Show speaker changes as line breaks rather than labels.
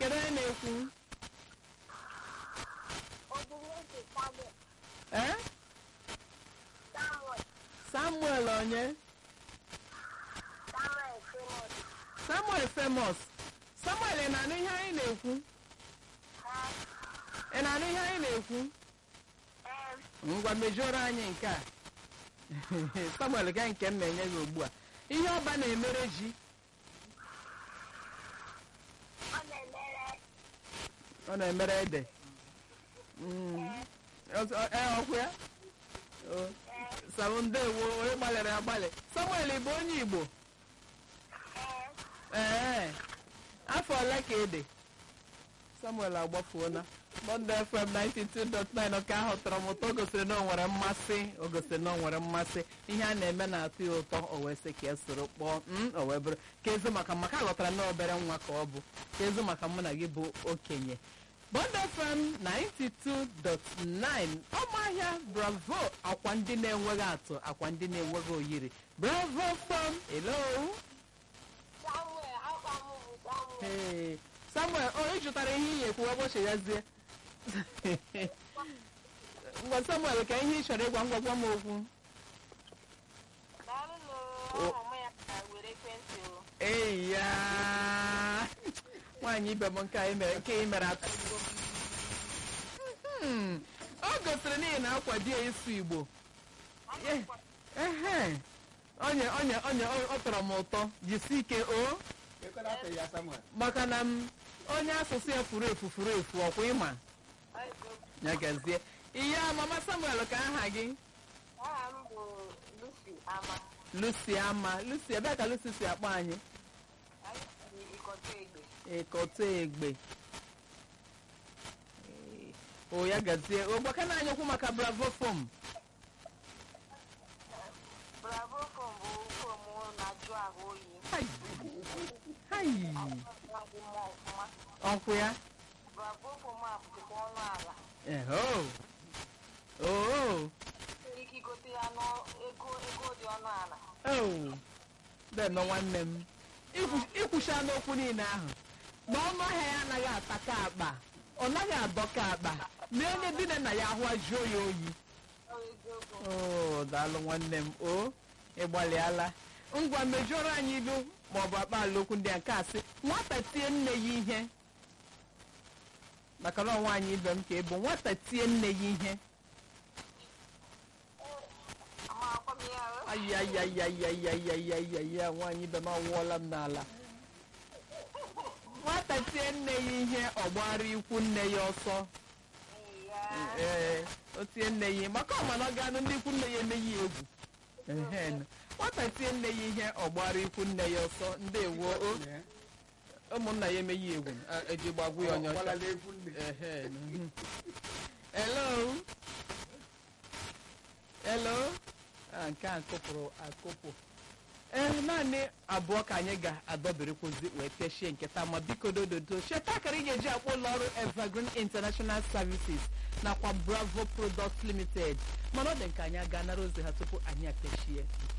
kedu onye na-ekwu
Obineze Samuel.
ee
Samuel.
samuel onye
Samuel Famous.
samuel famous samuel ị na-anụ ihe anyị na-ekwu ị na-anụ ihe anyị na-ekwu
Em.
ngwa mejuoro anyị nke a samuel gaa nke m na-enye gị ugbu a ihe ọba na-emere ji
Ọ na-emere
ọ na-emere ede Mm. Ọ- ọ- ee, ọkwa ya O, Sam ndewo onye gbalịrị agbalị samuel ị bụ onye igbo
em.
ee afọ ole ka ị dị samuel agbafuola Bond FM 92.9 ọka ahụ tọrọ m ụtọ o gosiri na o nwere mmasị o gosiri na o nwere mmasị ihe a na-eme na-atọ ya ụtọ o wee sị ka e soro kpọọ m o wee bụrụ ka ezu maka maka aghọtara na obere nwa ka ọ bụ ka ezu maka mụ na gị bụ okenye Bond FM 92.9 ọmahịa bravo akwa ndị na-enweghị atụ akwa ndị na-enweghị oyiri bravo fam hello
Samuel, akwa m bụ Samuel.
Ee, samuel o ị jụtara ihe iyi ekwu ụbọchị ya zie ngwa samuel ka ihe ị chọrọ ịgwa ngwa gwa m okwu
Daalụ
O-
n'ụlọ m ya ka were ekwentị o.
eyi ya nwaanyị ibe m nke a ị mere nke ị mere atụ Hmm, o gosiri n'ihi na akwa di ya ịsụ igbo Ye- ehe onye onye onye ọ tọrọ m ụtọ jisi ike o
Ekwela afọ ya Samuel.
maka na m onye asụsụ ya furu efu furu efu ọkwa ịma ya gazie ihe mama samuel ka aha gị
Aha m bụ Lucy Ama.
lucy ama lucy ebee ka lucy si akpọ anyị
Anyị si Ikọta Egbe.
ịkọta egbe Ee, o ya gazie ogbaka na anyị okwu maka bravo fom
Bravo foam bụ foam na-ajụ ahụ oyi.
hai hai
Na-adị mma ọfụma.
ọkwụ ya
Bravo foam a bụkwa ọnụ ala.
eho oo
Nwere ike igote ya n'ego ego dị ọnụ ala.
oo denọ nwanne m Ikwu- ikwucha n'okwu niile ahụ na ọnụ ahịa ya anaghị ata ka akpa ọ naghị adọ ka akpa na onye dị na ya ahụ ajụọ ya oyi
Ọ bụ eziokwu.
oo daalụ nwanne m o ịgbalịala ngwa mejọrọ anyị ilu maọbụ akpaala okwu ndị a nke a sị nwata tie nne ya ihe maka na ọnwa anyị ibe m ka ị bụ nwata tie nne ya ihe
Ama akwa m ya o.
ayayayayayayayaya nwaanyị ibe m anwụọla m n'ala nwata tie nne ya ihe ọ gbara ikwu nne ya ọsọ
Ya.
ee o tie nne ya ihe maka ọma na ọ ga-anụ ndị ikwu nne ya eme ya egwu Ehen. nwata tie nne ya ihe ọ gbara ikwu nne ya ọsọ ndewo o ụmụnna ya eme ya egwu a, eji gbagwu ya onye ọcha
Ọkwala n'egwu nne.
Ehen. Mhm. hello hello Ah, nke a kụpụrụ akụpụ ee naanị abụọ ka anyị ga-adọberekwuzi wee pịachie nketa ma biko dododo cheta akara ị ga-eji akpọ ụlọ ọrụ evergreen international services nakwa bravo products limited mana ọ dị nke anyị aga nara ozi ha tupu anyị apịachie